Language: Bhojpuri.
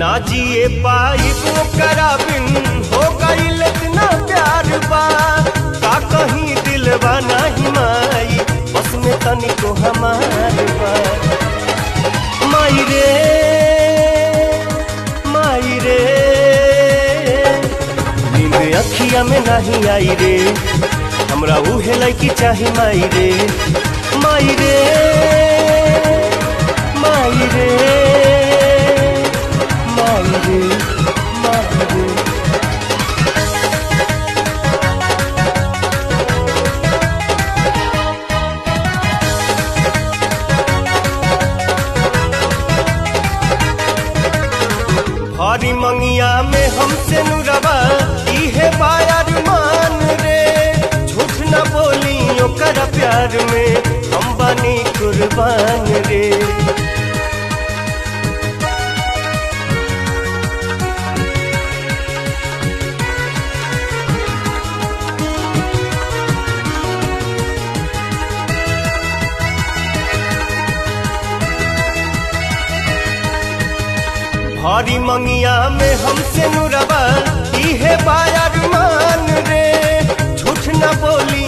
ना जिए पाई ओकरा बिन हो गईल इतना प्यार बा का कहीं दिलवा नहीं माई बस में तनिको हमार बा माई रे माई रे नींद अखिया में नहीं आई रे हमरा उहे लड़की चाही माई रे माई रे माई रे माई रे माई रे भारी मंगिया में हमसे नुरबा इहे बायार मान रे झूठ न बोली ओकर प्यार में हम बनी कुर्बान रे भारी मंगिया में हमसे नुरबा इहे बायार मान रे झूठ न बोली